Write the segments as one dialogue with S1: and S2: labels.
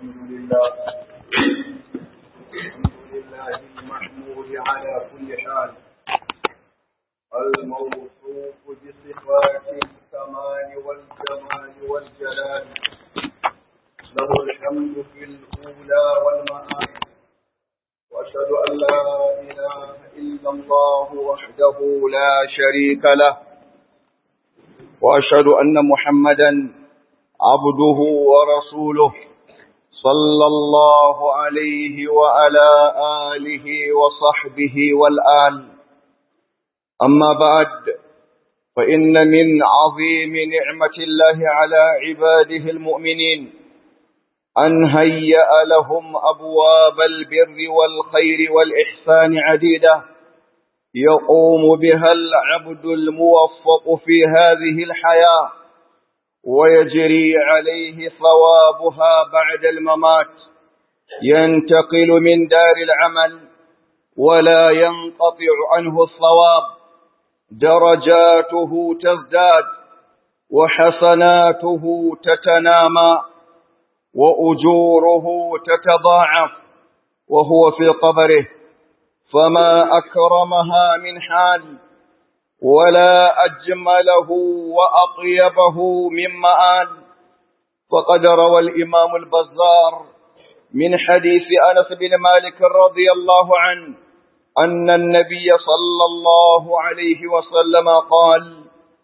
S1: الحمد لله الحمد لله المحمود على كل حال الموصوف بصفات الكمال والجمال والجلال له الحمد في الأولى والمآل وأشهد أن لا إله إلا الله وحده لا شريك له وأشهد أن محمدا عبده ورسوله صلى الله عليه وعلى آله وصحبه والآل أما بعد فإن من عظيم نعمة الله على عباده المؤمنين أن هيأ لهم أبواب البر والخير والإحسان عديدة يقوم بها العبد الموفق في هذه الحياة ويجري عليه ثوابها بعد الممات ينتقل من دار العمل ولا ينقطع عنه الثواب درجاته تزداد وحسناته تتنامى وأجوره تتضاعف وهو في قبره فما أكرمها من حال ولا أجمله وأطيبه من مآل فقد روى الإمام البزار من حديث أنس بن مالك رضي الله عنه أن النبي صلى الله عليه وسلم قال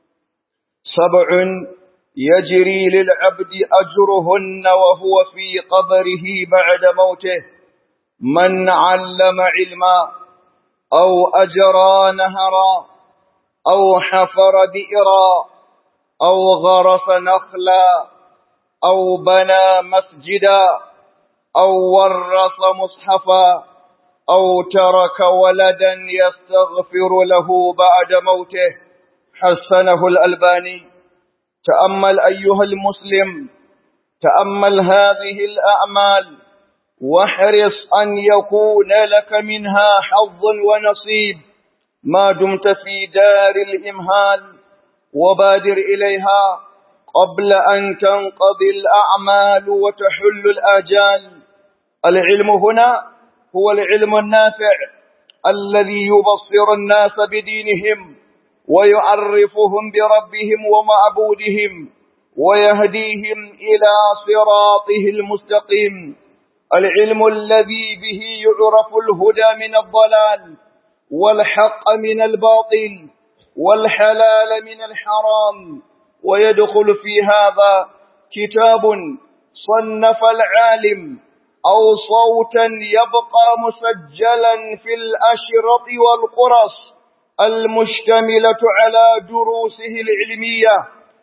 S1: سبع يجري للعبد أجرهن وهو في قبره بعد موته من علم علما أو أجرى نهرا أو حفر بئرا أو غرس نخلا أو بنى مسجدا أو ورث مصحفا أو ترك ولدا يستغفر له بعد موته حسنه الألباني تأمل أيها المسلم تأمل هذه الأعمال واحرص أن يكون لك منها حظ ونصيب ما دمت في دار الإمهال وبادر إليها قبل أن تنقضي الأعمال وتحل الآجال العلم هنا هو العلم النافع الذي يبصر الناس بدينهم ويعرفهم بربهم ومعبودهم ويهديهم إلى صراطه المستقيم العلم الذي به يعرف الهدى من الضلال والحق من الباطل والحلال من الحرام ويدخل في هذا كتاب صنف العالم أو صوتا يبقى مسجلا في الأشرط والقرص المشتملة على دروسه العلمية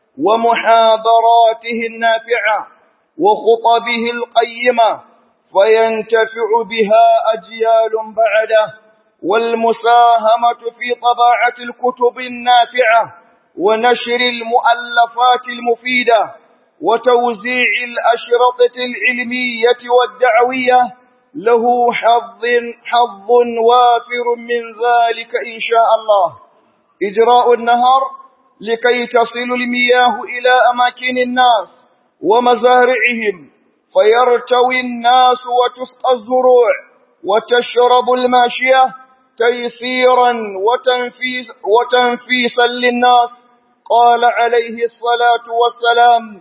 S1: ومحاضراته النافعة وخطبه القيمة فينتفع بها أجيال بعده والمساهمة في طباعة الكتب النافعة ونشر المؤلفات المفيدة وتوزيع الأشرطة العلمية والدعوية له حظ حظ وافر من ذلك إن شاء الله إجراء النهر لكي تصل المياه إلى أماكن الناس ومزارعهم فيرتوي الناس وتسقى الزروع وتشرب الماشية تيسيرا وتنفيس وتنفيسا للناس قال عليه الصلاة والسلام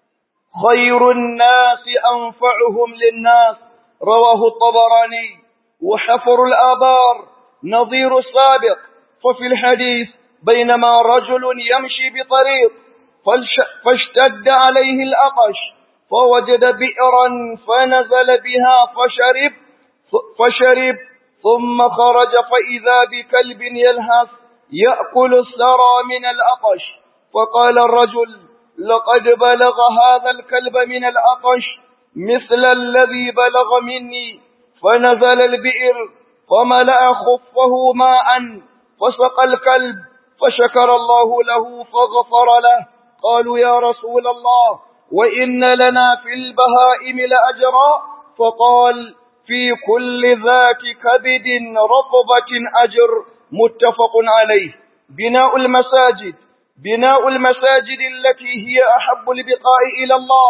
S1: خير الناس أنفعهم للناس رواه الطبراني وحفر الآبار نظير السابق ففي الحديث بينما رجل يمشي بطريق فاشتد عليه الأقش فوجد بئرا فنزل بها فشرب فشرب ثم خرج فإذا بكلب يلهث يأكل الثرى من الأقش فقال الرجل لقد بلغ هذا الكلب من الأقش مثل الذي بلغ مني فنزل البئر فملأ خفه ماء فسقى الكلب فشكر الله له فغفر له قالوا يا رسول الله وإن لنا في البهائم لأجرا فقال في كل ذات كبد رطبة أجر متفق عليه بناء المساجد بناء المساجد التي هي أحب البقاء إلى الله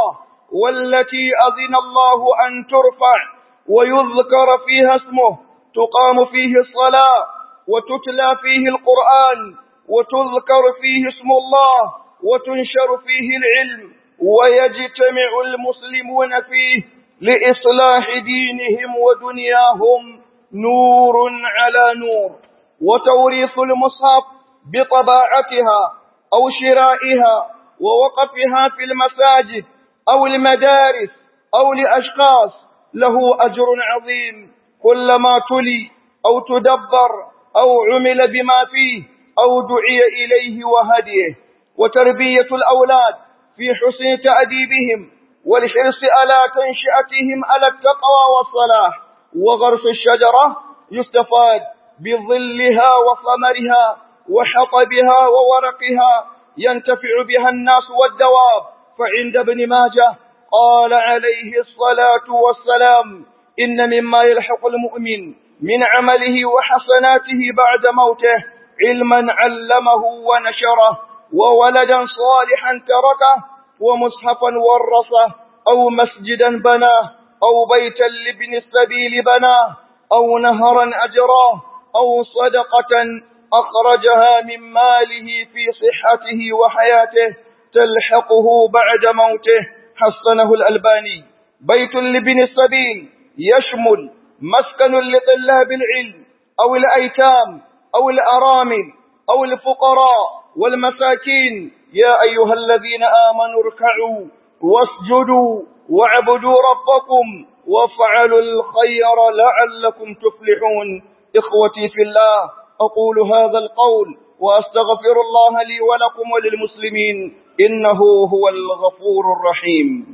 S2: والتي أذن الله أن ترفع ويذكر فيها اسمه تقام فيه الصلاة وتتلى فيه القرآن وتذكر فيه اسم الله وتنشر فيه العلم ويجتمع المسلمون فيه لإصلاح دينهم ودنياهم نور على نور وتوريث المصحف بطباعتها أو شرائها ووقفها في المساجد أو المدارس أو لأشخاص له أجر عظيم كلما تلي أو تدبر أو عمل بما فيه أو دعي إليه وهديه وتربية الأولاد في حسن تأديبهم والحرص على تنشئتهم على التقوى والصلاح وغرس الشجرة يستفاد بظلها وثمرها وحطبها وورقها ينتفع بها الناس والدواب فعند ابن ماجه قال عليه الصلاة والسلام إن مما يلحق المؤمن من عمله وحسناته بعد موته علما علمه ونشره وولدا صالحا تركه ومصحفا ورثه أو مسجدا بناه أو بيتا لابن السبيل بناه أو نهرا أجراه أو صدقة أخرجها من ماله في صحته وحياته تلحقه بعد موته حسنه الألباني بيت لابن السبيل يشمل مسكن لطلاب العلم أو الأيتام أو الأرامل أو الفقراء والمساكين يا أيها الذين آمنوا اركعوا واسجدوا واعبدوا ربكم وافعلوا الخير لعلكم تفلحون إخوتي في الله أقول هذا القول وأستغفر الله لي ولكم وللمسلمين إنه هو الغفور الرحيم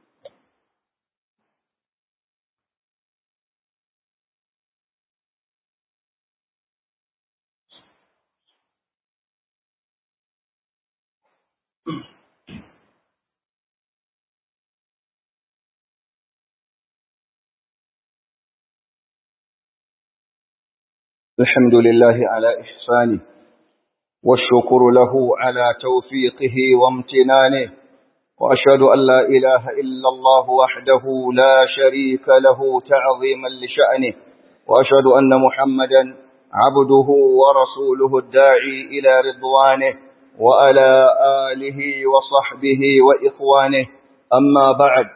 S2: الحمد لله على إحسانه والشكر له على توفيقه وامتنانه وأشهد أن لا إله إلا الله وحده لا شريك له تعظيما لشأنه وأشهد أن محمدا عبده ورسوله الداعي إلى رضوانه وعلى آله وصحبه وإخوانه أما بعد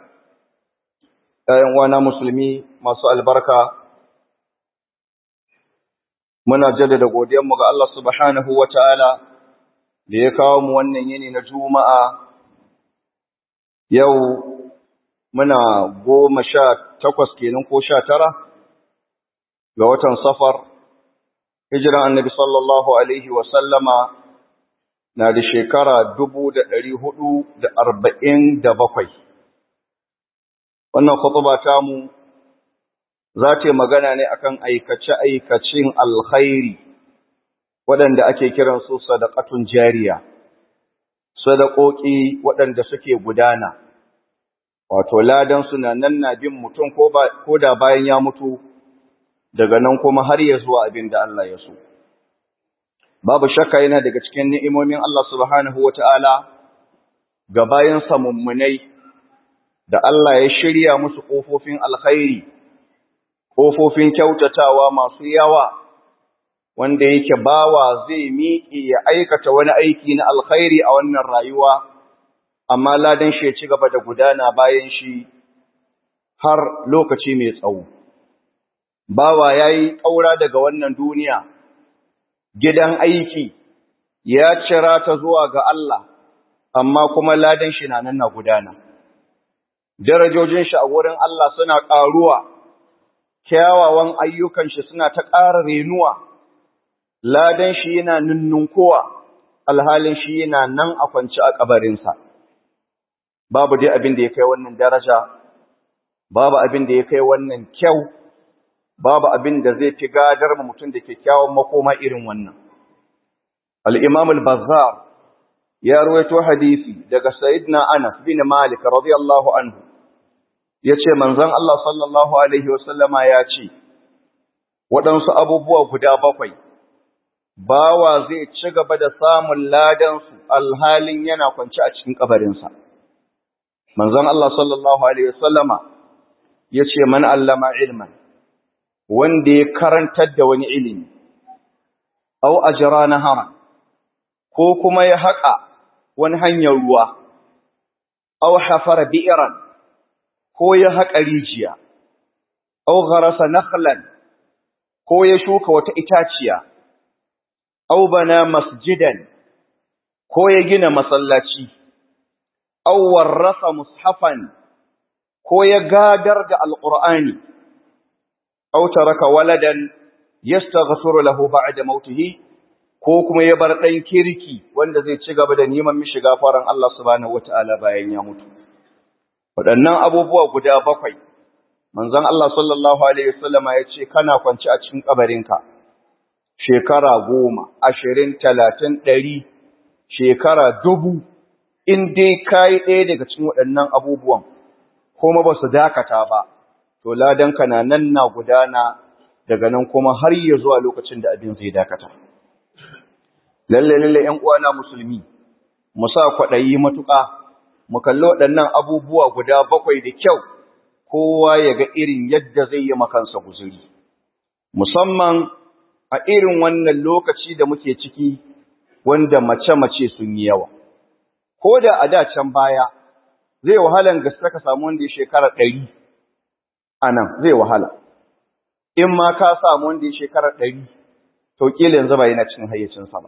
S2: وانا مسلمي مساء البركة muna jaddada godiyanmu ga Allah subhanahu wa ta'ala da ya kawo mu wannan yini na Juma'a yau muna goma sha takwas kenan ko sha tara ga watan safar hijiran annabi sallallahu Alaihi wasallama na da shekara dubu da ɗari hudu da arba'in da bakwai. Wannan khutuba tamu za ta magana ne akan aikace-aikacin alkhairi waɗanda ake kiran su sadaqatun jariya sadakoki waɗanda suke gudana wato ladan suna nan na bin mutum ko da bayan ya mutu daga nan kuma har ya zuwa abin da Allah ya so babu shakka yana daga cikin ni'imomin Allah subhanahu wata'ala ga bayan mummunai da Allah ya shirya musu ƙofofin alkhairi ƙofofin kyautatawa masu yawa wanda yake bawa zai miƙe ya aikata wani aiki na alkhairi a wannan rayuwa amma ladan shi ya ci gaba da gudana bayan shi har lokaci mai tsawo bawa yayi ƙaura daga wannan duniya gidan aiki ya cira ta zuwa ga Allah amma kuma ladan shi na nan na gudana darajojin shi a wurin Allah suna ƙaruwa kyawawan ayyukan shi suna ta ƙara renuwa ladan shi yana nunnunkowa alhalin shi yana nan a kwance a kabarinsa babu dai abin da ya kai wannan daraja babu abin da ya kai wannan kyau babu abin da zai fi gadar ma mutum da kyakkyawan makoma irin wannan al-imam al-bazzar ya ruwaito hadisi daga sayyidina Anas bin Malik radiyallahu anhu yace manzon Allah sallallahu alaihi wasallama ya ce waɗansu abubuwa guda bakwai bawa zai ci gaba da samun ladansu alhalin yana kwance a cikin kabarinsa. manzon Allah sallallahu alaihi wasallama yace man allama ilman wanda ya karantar da wani ilimi aw ajra nahara ko kuma ya haƙa wani hanyar ruwa aw hafara bi'ran ko ya haƙa rijiya aw gharasa nakhlan ko ya shuka wata itaciya aw bana masjidan ko ya gina masallaci aw warrasa mushafan ko ya gadar da alqur'ani aw taraka waladan yastaghfiru lahu ba'da mautihi ko kuma ya bar dan kirki wanda zai ci gaba da neman mishi gafaran Allah subhanahu wataala bayan ya mutu waɗannan abubuwa guda bakwai manzon Allah sallallahu alaihi wasallama ya ce kana kwance a cikin kabarinka shekara goma ashirin talatin ɗari shekara dubu in dai kayi ɗaya daga cikin waɗannan abubuwan kuma ba su dakata ba to ladanka na nan na gudana daga nan kuma har ya zuwa lokacin da abin zai dakata lalle lalle ƴan uwana musulmi mu sa kwaɗayi matuƙa mu kalli waɗannan abubuwa guda bakwai da kyau kowa ya ga irin yadda zai yi makansa guzuri musamman a irin wannan lokaci da muke ciki wanda mace-mace sun yi yawa ko da a da can baya zai wahalan gaske ka samu wanda ya shekara ɗari a nan zai wahala in ma ka samu wanda ya shekara ɗari to ƙila yanzu ba yana cin hayyacinsa ba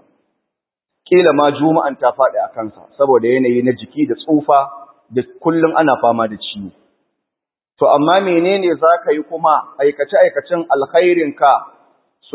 S2: ƙila ma juma'an ta faɗi a kansa saboda yanayi na jiki da tsufa da kullum ana fama da ciwo to amma menene za ka yi kuma aikace-aikacen alkhairinka su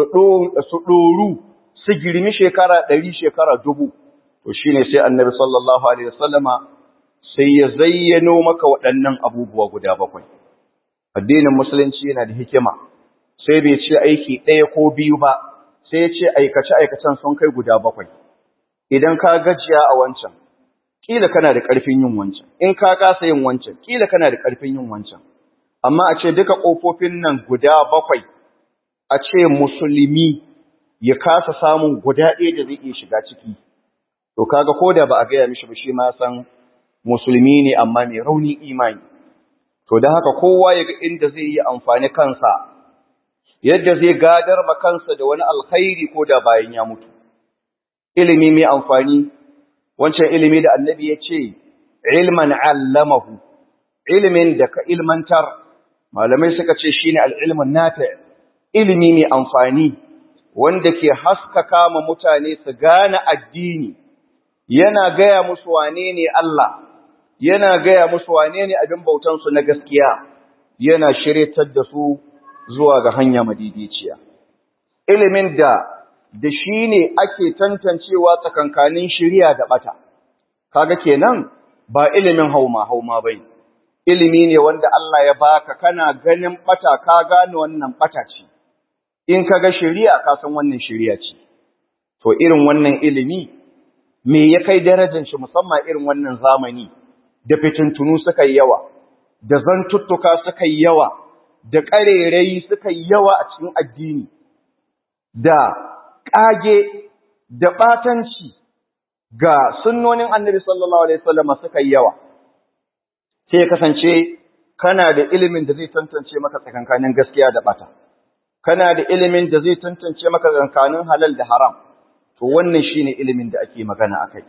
S2: ɗoru su girmi shekara ɗari shekara dubu to shi ne sai annabi sallallahu alaihi wasallama sai ya zayyano maka waɗannan abubuwa guda bakwai addinin musulunci yana da hikima sai bai ce aiki ɗaya ko biyu ba sai ya ce aikace-aikacen sun kai guda bakwai idan ka gajiya a wancan kila kana da ƙarfin yin wancan in ka kasa yin wancan kila kana da ƙarfin yin wancan amma a ce duka ƙofofin nan guda bakwai a ce musulmi ya kasa samun guda ɗaya da zai iya shiga ciki to kaga ko da ba a gaya mishi ba shi ma san musulmi ne amma mai rauni imani to da haka kowa ya ga inda zai yi amfani kansa yadda zai gadar ma kansa da wani alkhairi ko da bayan ya mutu ilimi mai amfani wancan ilimi da annabi ya ce ilman allamahu ilimin da ka ilmantar malamai suka ce shine al-ilmun nafi' ilimi mai amfani wanda ke haskaka ma mutane su gane addini yana gaya musu wane ne Allah yana gaya musu wane ne abin bautansu na gaskiya yana shiryatar da su zuwa ga hanya madidiciya ilimin da da shi ne ake tantancewa tsakankanin shirya da bata kaga kenan ba ilimin hauma hauma bai ilimi ne wanda Allah ya baka kana ganin bata ka gane wannan bata ce in kaga shari'a ka san wannan shari'a ce to irin wannan ilimi me ya kai darajar shi musamman irin wannan zamani da fitintunu suka yi yawa da zantuttuka suka yi yawa da ƙarerai suka yi yawa a cikin addini da ƙage da ɓatanci ga sunnonin annabi sallallahu alaihi wasallam suka yi yawa sai ya kasance kana da ilimin da zai tantance maka tsakankanin gaskiya da ɓata kana da ilimin da zai tantance maka tsakankanin halal da haram to wannan shine ilimin da ake magana akai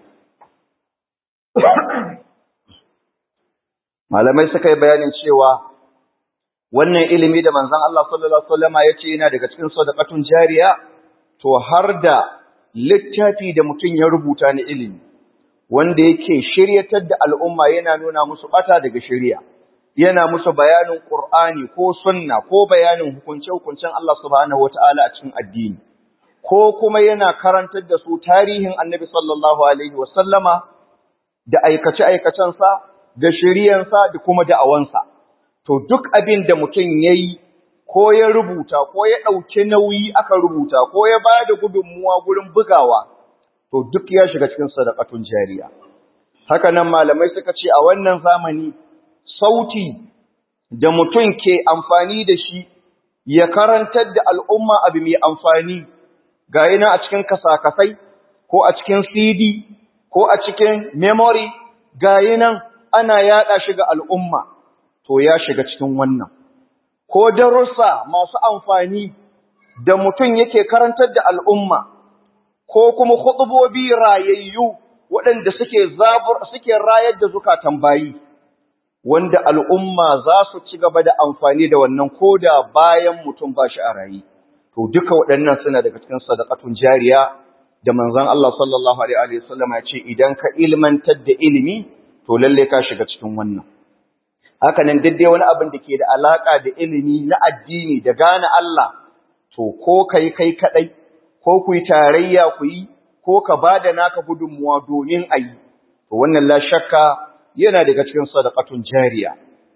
S2: malamai suka yi bayanin cewa wannan ilimi da manzon Allah sallallahu alaihi wasallam ya ce yana daga cikin sadaqatun jariya to har da littafi da mutum ya rubuta na ilimi wanda yake shiryatar da al'umma yana nuna musu bata daga shari'a yana musu bayanin Qur'ani ko sunna ko bayanin hukunce-hukuncen Allah subhanahu wataala a cikin addini ko kuma yana karantar da su tarihin Annabi sallallahu alaihi wasallama da aikace-aikacensa da shiriyansa da kuma da'awansa to duk abin da mutum yayi ko ya rubuta ko ya ɗauki nauyi aka rubuta ko ya ba da gudunmuwa gurin bugawa to duk ya shiga cikin sadaqatun jariya haka nan malamai suka ce a wannan zamani sauti da mutum ke amfani da shi ya karantar da al'umma abu mai amfani ga yana a cikin kasakasai ko a cikin CD ko a cikin memory ga nan ana yaɗa shi ga al'umma to ya shiga cikin wannan ko darussa masu amfani da mutum yake karantar da al'umma ko kuma huɗubobi rayayyu waɗanda suke zabur suke rayar da zukatan bayi wanda al'umma za su ci gaba da amfani da wannan koda bayan mutum ba shi a rayi to duka waɗannan suna daga cikin sadaqatun jariya da manzon Allah sallallahu alaihi wa sallam ya ce idan ka ilmantar da ilimi to lalle ka shiga cikin wannan haka nan duk dai wani abin da ke da alaka da ilimi na addini da gane Allah to ko kai kai kadai ko ku yi tarayya ku yi ko ka bada naka gudunmuwa domin a yi to wannan la shakka yana daga cikin sadaqatun jariya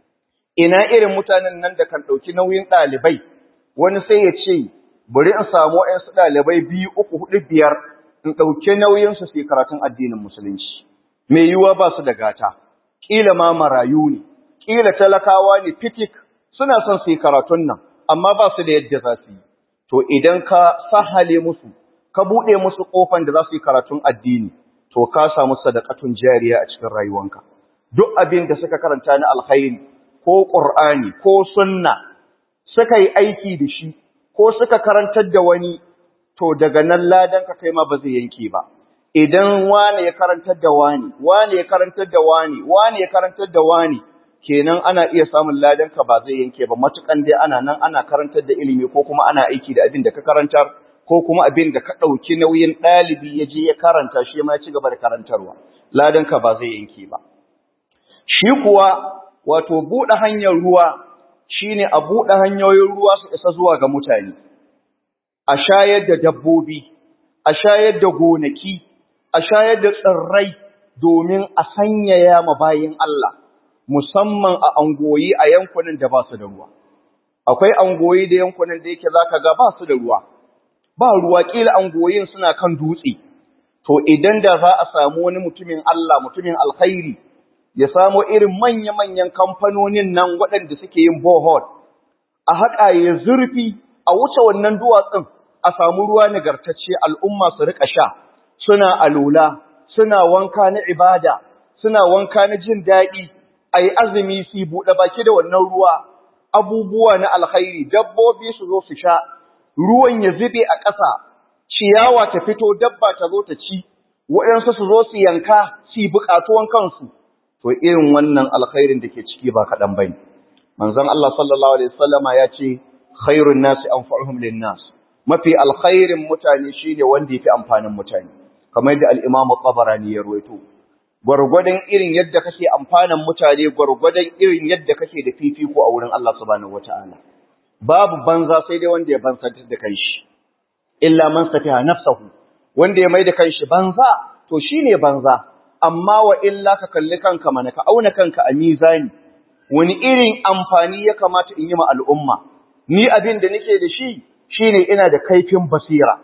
S2: ina irin mutanen nan da kan dauki nauyin dalibai wani sai ya ce bari in samu wayansu dalibai biyu uku hudu biyar in dauke nauyin su su karatun addinin musulunci me yiwa ba su da gata kila ma marayu ne kila talakawa ne fitik suna son su yi karatun nan amma ba su da yadda za su yi to idan ka sahale musu ka bude musu kofan da za su yi karatun addini to ka samu sadaqatun jariya a cikin rayuwanka duk abin da suka karanta na alkhairi ko qur'ani ko sunna suka yi aiki da shi ko suka karantar da wani to daga nan ladan ka kai ma ba zai yanke ba idan wani ya karantar da wani wani ya karantar da wani wani ya karantar da wani kenan ana iya samun ladan ka ba zai yanke ba matukan dai ana nan ana karantar da ilimi ko kuma ana aiki da abin da ka karantar ko kuma abin da ka ɗauki nauyin ɗalibi ya je ya karanta shi ma ya ci gaba da karantarwa ladan ka ba zai yanke ba shi kuwa wato buɗe hanyar ruwa shine a buɗe hanyoyin ruwa su isa zuwa ga mutane a shayar da dabbobi a shayar da gonaki a shayar da tsirrai domin a sanyaya ma bayin Allah musamman a angoyi a yankunan da ba su da ruwa akwai angoyi da yankunan da yake zaka ga ba su da ruwa ba ruwa kila angoyin suna kan dutse to idan da za a samu wani mutumin Allah mutumin alkhairi ya samo irin manya-manyan kamfanonin nan waɗanda suke yin bohol a haƙa ya zurfi a wuce wannan duwatsun a samu ruwa nagartacce al'umma su riƙa sha suna alula suna wanka na ibada suna wanka na jin daɗi a yi azumi su buɗe baki da wannan ruwa abubuwa na alkhairi dabbobi su zo su sha ruwan ya zube a ƙasa ciyawa ta fito dabba ta zo ta ci waɗansu su zo su yanka su yi buƙatuwan kansu to irin wannan alkhairin da ke ciki ba kaɗan bane manzon Allah sallallahu alaihi wasallama ya ce khairun nasi anfa'uhum lin-nas mafi alkhairin mutane shine wanda yafi amfanin mutane kamar da al-Imam Tabarani ya ruwaito gwargwadon irin yadda kake amfanin mutane gwargwadon irin yadda kake da fifiko a wurin Allah subhanahu wataala babu banza sai dai wanda ya bansantar da kanshi illa man safiha nafsahu wanda ya mai da kanshi banza to shine banza amma wa illa ka kalli kanka mana ka auna kanka a mizani wani irin amfani ya kamata in yi ma al'umma ni abin da nake da shi shine ina da kaifin basira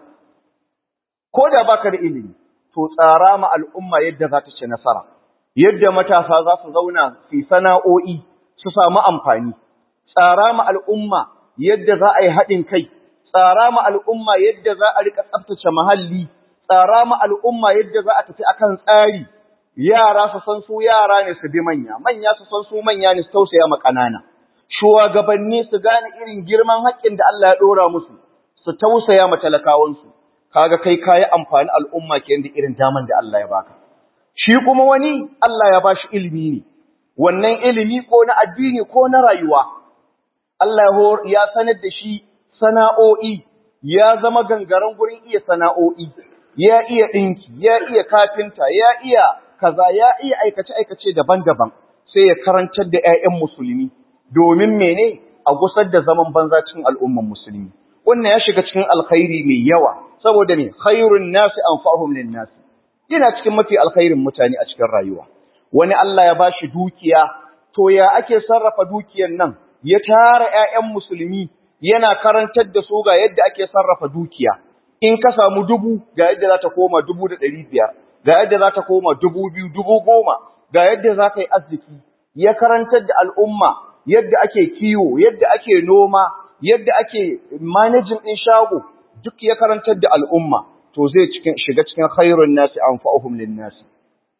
S2: ko da baka da ilimi to tsara ma al'umma yadda za ta ci nasara yadda matasa za su zauna su sana'o'i su samu amfani tsara ma al'umma yadda za a yi haɗin kai tsara ma al'umma yadda za a rika tsaftace muhalli tsara ma al'umma yadda za a tafi akan tsari yara su san su yara ne su bi manya manya su san su manya ne su tausaya ma ƙanana shugabanni su gane irin girman haƙƙin da Allah ya ɗora musu su tausaya ma talakawansu kaga kai kayi amfani al'umma ke da irin daman da Allah ya baka shi kuma wani Allah ya bashi ilimi ne wannan ilimi ko na addini ko na rayuwa Allah ya sanar da shi sana'o'i ya zama gangaren gurin iya sana'o'i ya iya ɗinki ya iya kafinta ya iya kaza ya iya aikace-aikace daban-daban sai ya karantar da ‘ya'yan musulmi domin mene a gusar da zaman banza cikin al'umman musulmi. Wannan ya shiga cikin alkhairi mai yawa, saboda ne, khairun nasi an fa'ahun lin nasi, yana cikin mafi alkhairin mutane a cikin rayuwa. Wani Allah ya ba shi dukiya, to ya ake sarrafa dukiyan nan, ya tara ‘ya'yan musulmi yana karantar da su ga yadda ake sarrafa dukiya. In ka samu dubu ga yadda za ta koma dubu da ɗari biyar, ga yadda za ta koma dubu biyu, dubu goma, ga yadda za ka yi arziki, ya karantar da al'umma yadda ake kiwo, yadda ake noma, yadda ake manajin ɗin shago, duk ya karantar da al'umma, to zai shiga cikin khairun nasi an fa'uhum lin nasi.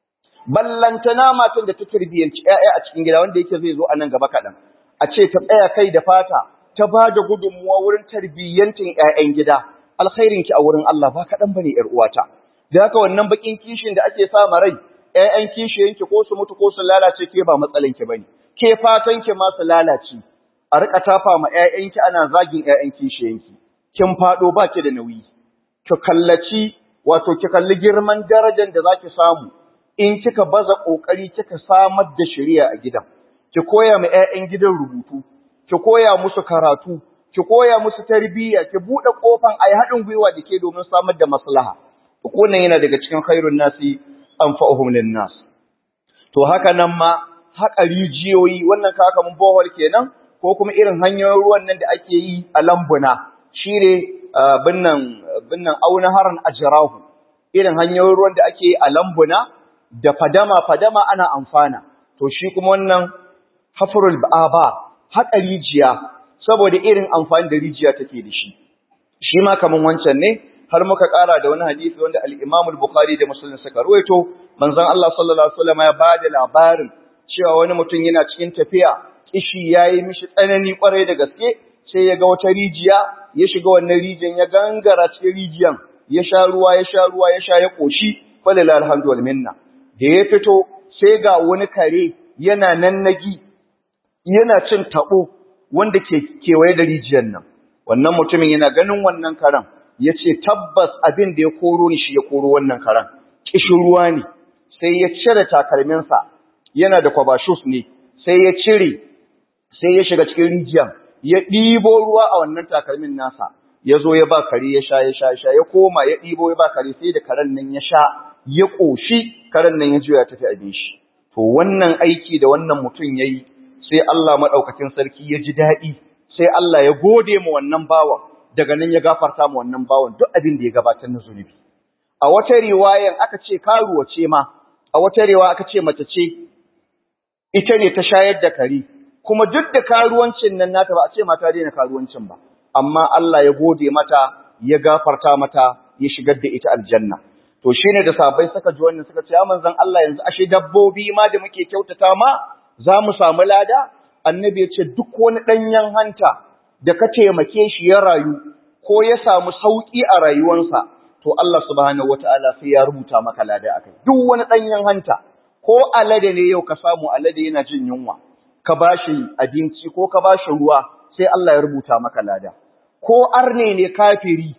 S2: ballantana matan da ta tarbiyyanci ƴaƴa a cikin gida wanda yake zai zo a nan gaba kaɗan a ce ta tsaya kai da fata ta ba da gudunmuwa wurin tarbiyyantin ƴaƴan gida alkhairin ki a wurin Allah ba kaɗan bane ƴar uwata da haka wannan bakin kishin da ake sa rai ƴaƴan kishiyanki ko su mutu ko su lalace ke ba matsalan ki bane ke fatan ki ma su lalace a rika tafa ma ƴaƴanki ana zagin ƴaƴan kishiyanki kin fado ba ki da nauyi ki kallaci wato ki kalli girman darajar da zaki samu in kika baza kokari kika samar da shari'a a gidan ki koya ma ƴaƴan gidan rubutu ki koya musu karatu ki koya musu tarbiyya ki bude kofan ayi haɗin gwiwa da ke domin samar da maslaha duk wannan yana daga cikin khairun nasi anfa'uhum lin-nas to haka nan ma haƙa rijiyoyi wannan kaka mun bohol kenan ko kuma irin hanyoyin ruwan nan da ake yi a lambuna shine binnan binnan auna haran ajrahu irin hanyoyin ruwan da ake yi a lambuna da fadama fadama ana amfana to shi kuma wannan hafrul ba'aba haƙa rijiya saboda irin amfani da rijiya take da shi shi ma kaman wancan ne har muka ƙara da wani hadisi wanda al-Imam al-Bukhari da Muslim suka ruwaito manzon Allah sallallahu alaihi wasallam ya bada labarin cewa wani mutum yana cikin tafiya kishi yayi mishi tsanani kwarai da gaske sai ya ga wata rijiya ya shiga wannan rijiyan ya gangara cikin rijiyan ya sha ruwa ya sha ruwa ya sha ya koshi falil alhamdu wal minna da ya fito sai ga wani kare yana nannagi yana cin tabo wanda ke kewaye da rijiyan nan wannan mutumin yana ganin wannan karen ya ce tabbas abin da ya koro ni shi ya koro wannan karen kishin ruwa ne sai ya cire takalminsa yana da kwabashus ne sai ya cire sai ya shiga cikin rijiyar ya ɗibo ruwa a wannan takalmin nasa ya zo ya ba kare ya sha ya sha ya sha ya koma ya ɗibo ya ba kare sai da karen nan ya sha ya ƙoshi karen nan ya juya tafi abin shi to wannan aiki da wannan mutum ya yi sai Allah maɗaukakin sarki ya ji daɗi sai Allah ya gode ma wannan bawan daga nan ya gafarta ma wannan bawan duk abin da ya gabatar na zunubi a wata riwayan aka ce karuwa ce ma a wata riwaya aka ce mace ce ita ne ta shayar da kare kuma duk da karuwancin nan nata ba a ce mata daina karuwancin ba amma Allah ya gode mata ya gafarta mata ya shigar da ita aljanna to shine da sabai suka ji wannan suka ce ya manzon Allah yanzu ashe dabbobi ma da muke kyautata ma za mu samu lada annabi ya ce duk wani danyen hanta da ka taimake shi ya rayu ko ya samu sauki a rayuwarsa to Allah subhanahu wataala sai ya rubuta maka lada akai duk wani danyen hanta ko alade ne yau ka samu alade yana jin yunwa ka bashi abinci ko ka bashi ruwa sai Allah ya rubuta maka lada ko arne ne kafiri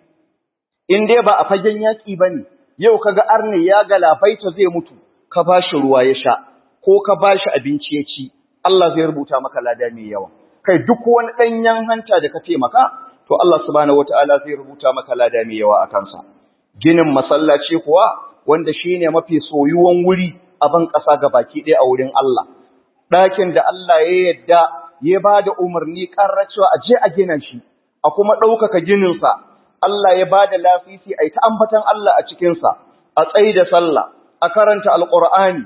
S2: in dai ba a fagen yaki bane yau kaga arne ya galabaita zai mutu ka bashi ruwa ya sha ko ka bashi abinci ya ci Allah zai rubuta maka lada mai yawa kai duk wani danyen hanta da ka taimaka to Allah subhanahu wataala zai rubuta maka lada mai yawa a kansa ginin masallaci kuwa wanda shine mafi soyuwan wuri a ban ƙasa ga baki ɗaya a wurin Allah ɗakin da Allah ya yadda ya ba da umarni ƙarar cewa a je a gina shi a kuma ɗaukaka gininsa Allah ya ba da lafisi a yi ta ambatan Allah a cikinsa a tsayi da sallah a karanta alƙur'ani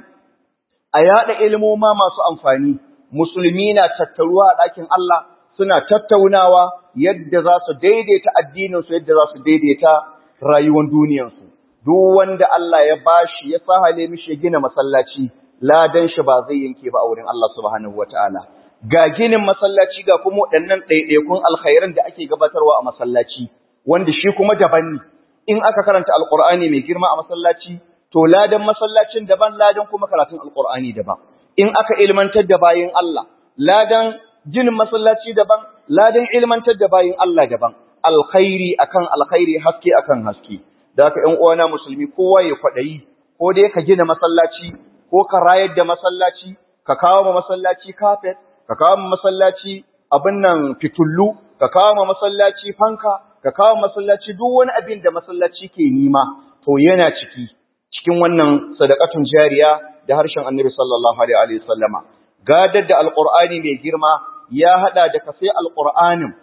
S2: a yaɗa ilmoma masu amfani musulmi na tattaruwa a ɗakin Allah suna tattaunawa yadda za su daidaita addininsu yadda za su daidaita rayuwar duniyarsu duk wanda Allah ya bashi ya sahale mishi ya gina masallaci ladan shi ba zai yanke ba a wurin Allah subhanahu wataala ga ginin masallaci ga kuma waɗannan ɗaiɗaikun alkhairan da ake gabatarwa a masallaci wanda shi kuma daban ne in aka karanta alqur'ani mai girma a masallaci to ladan masallacin daban ladan kuma karatun alqur'ani daban in aka ilmantar da bayin Allah ladan ginin masallaci daban ladan ilmantar da bayin Allah daban alkhairi akan alkhairi haske akan haske da haka ƴan uwana musulmi kowa ya kwaɗayi ko dai ka gina masallaci ko ka rayar da masallaci ka kawo ma masallaci kafet ka kawo ma masallaci abin nan fitullu ka kawo ma masallaci fanka ka kawo masallaci duk wani abin da masallaci ke nima to yana ciki cikin wannan sadaqatun jariya da harshen Annabi sallallahu alaihi wasallama gadar da alqur'ani mai girma ya hada da ka sai alqur'anin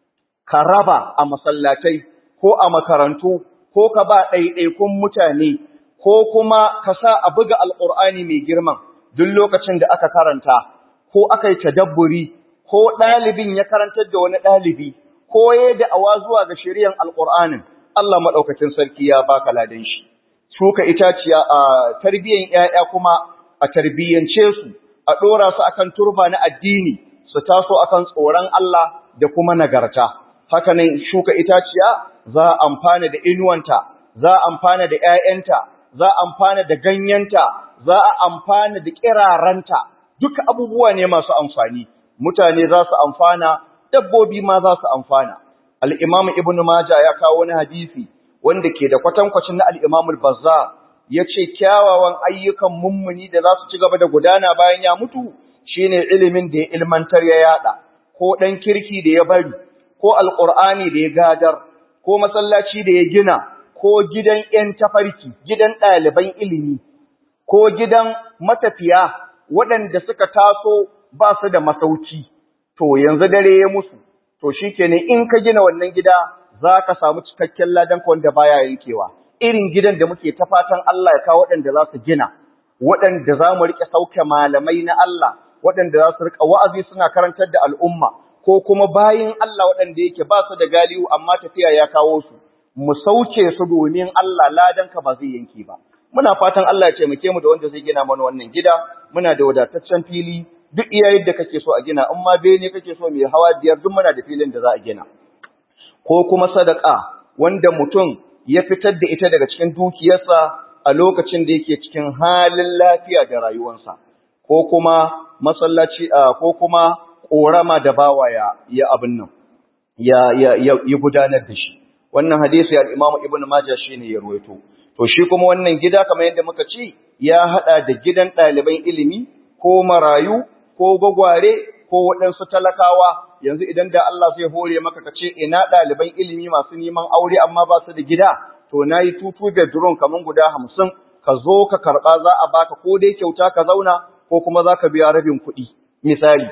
S2: ka raba a masallatai ko a makarantu ko ka ba ɗaiɗaikun mutane ko kuma ka sa a buga alƙur'ani mai girman duk lokacin da aka karanta ko aka yi tadabburi ko ɗalibin ya karantar da wani ɗalibi ko ya da awa zuwa ga shari'an alƙur'anin Allah maɗaukacin sarki ya baka ladan shi shuka itaciya a tarbiyyan ƴaƴa kuma a tarbiyyance su a ɗora su akan turba na addini su taso akan tsoron Allah da kuma nagarta hakanan shuka itaciya za a amfana da inuwanta za a amfana da ƴaƴanta za a amfana da ganyenta za a amfana da kiraranta duka abubuwa ne masu amfani mutane za su amfana dabbobi ma za su amfana al-imam ibnu majah ya kawo wani hadisi wanda ke da kwatankwacin na al-imam al-bazzar yace kyawawan ayyukan mummuni da za su ci gaba da gudana bayan ya mutu shine ilimin da ya ilmantar ya yada ko dan kirki da ya bari ko alqur'ani da ya gadar ko masallaci da ya gina ko gidan ƴan tafarki gidan ɗaliban ilimi ko gidan matafiya waɗanda suka taso ba su da masauki to yanzu dare ya musu to shikenan in ka gina wannan gida za ka samu cikakken ladan wanda baya yankewa irin gidan da muke ta fatan Allah ya kawo waɗanda za su gina waɗanda za mu riƙe sauke malamai na Allah waɗanda za su riƙa wa'azi suna karantar da al'umma ko kuma bayin Allah waɗanda yake ba su da galihu amma tafiya ya kawo su mu sauke su domin Allah ladan ka ba zai yanke ba muna fatan Allah ya taimake mu da wanda zai gina mana wannan gida muna da wadataccen fili duk iya yadda kake so a gina in ma bene kake so mai hawa biyar duk muna da filin da za a gina ko kuma sadaka wanda mutum ya fitar da ita daga cikin dukiyarsa a lokacin da yake cikin halin lafiya da rayuwarsa ko kuma masallaci ko kuma korama da bawa ya ya abin nan ya ya ya gudanar da shi wannan hadisi al-Imam Ibn Majah shine ya ruwaito to shi kuma wannan gida kamar yadda muka ci ya hada da gidan ɗaliban ilimi ko marayu ko gwagware ko waɗansu talakawa yanzu idan da Allah zai hore maka ka ce ina ɗaliban ilimi masu neman aure amma ba su da gida to na yi tutu bedroom kamar guda hamsin ka zo ka karɓa za a baka ko dai kyauta ka zauna ko kuma za ka biya rabin kuɗi misali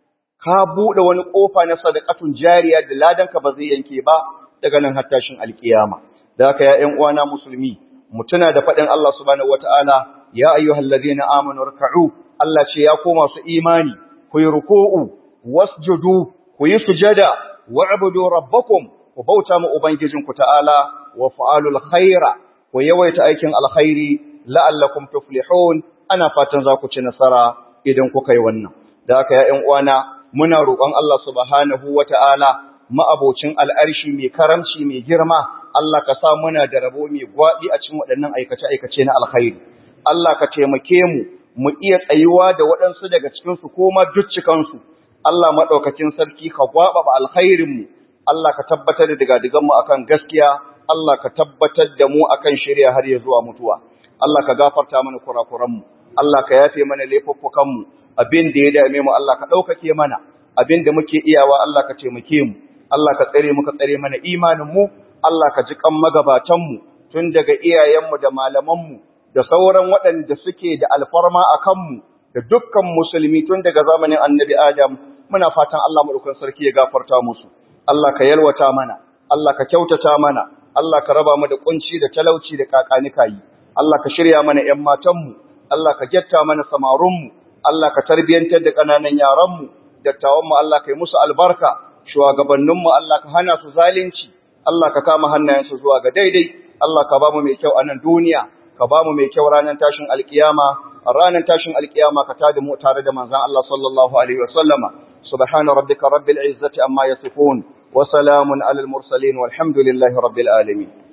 S2: ka buɗe wani ƙofa na sadakatun jariya da ladanka ba zai yanke ba daga nan har tashin alƙiyama da haka ya ƴan uwana musulmi mutuna da faɗin Allah subhanahu wata'ala ya ayyuhallazina amanu ruk'u Allah ce ya koma su imani ku yi ruku'u wasjudu ku yi sujada wa'budu rabbakum ku bauta mu ubangijinku ta'ala wa fa'alul khaira ku yawaita aikin alkhairi la'allakum tuflihun ana fatan za ku ci nasara idan kuka yi wannan da haka ya ƴan uwana muna roƙon Allah subhanahu wata'ala ma'abocin al'arshi mai karamci mai girma Allah ka sa muna da rabo mai gwaɗi a cikin waɗannan aikace-aikace na alkhairi Allah ka taimake mu mu iya tsayuwa da waɗansu daga cikinsu ko ma duk cikansu Allah maɗaukakin sarki ka gwaɓa ba alkhairinmu Allah ka tabbatar da digadiganmu akan gaskiya Allah ka tabbatar da mu akan shirya har ya zuwa mutuwa Allah ka gafarta mana kurakuranmu Allah ka yafe mana laifuffukanmu abin da ya dame mu Allah ka ɗaukake mana abin da muke iyawa Allah ka taimake mu Allah ka tsare mu ka tsare mana imanin mu Allah ka ji kan magabatanmu tun daga iyayenmu da malamanmu da sauran waɗanda suke da alfarma a kanmu da dukkan musulmi tun daga zamanin annabi Adam muna fatan Allah maɗaukan sarki ya gafarta musu Allah ka yalwata mana Allah ka kyautata mana Allah ka raba mu da kunci da talauci da kakanikayi Allah ka shirya mana ƴan matanmu Allah ka getta mana samarunmu Allah ka tarbiyantar da ƙananan yaranmu dattawanmu Allah ka yi musu albarka shugabanninmu Allah ka hana su zalunci Allah ka kama hannayensu zuwa ga daidai Allah ka ba mu mai kyau a nan duniya ka ba mu mai kyau ranar tashin alkiyama ranar tashin alkiyama ka tada mu tare da manzon Allah sallallahu alaihi wa sallama subhana rabbika rabbil izzati amma yasifun wa salamun alal mursalin walhamdulillahi rabbil alamin